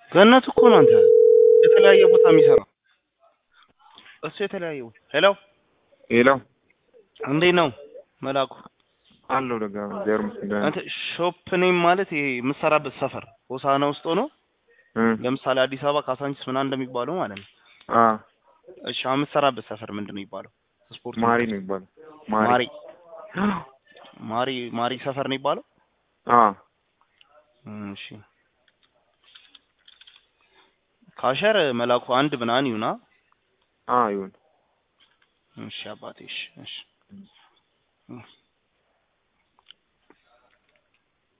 ገነት እኮ ነው አንተ የተለያየ ቦታ የሚሰራው እሱ የተለያየ ቦታ ሄሎ ሄሎ እንዴት ነው መላኩ አለው ደጋ እግዚአብሔር ይመስገን አንተ ሾፕ ኔም ማለት ይሄ የምትሰራበት ሰፈር ሆሳና ውስጥ ሆኖ እ ለምሳሌ አዲስ አበባ ካሳንቺስ ምናምን እንደሚባለው ማለት ነው አ እሺ አሁን የምትሰራበት ሰፈር ምንድን ነው የሚባለው ስፖርት ማሪ ነው የሚባለው ማሪ ማሪ ማሪ ማሪ ሰፈር ነው የሚባለው አ እሺ ካሸር መላኩ አንድ ምናምን ይሁና አ ይሁን እሺ አባቴ እሺ እሺ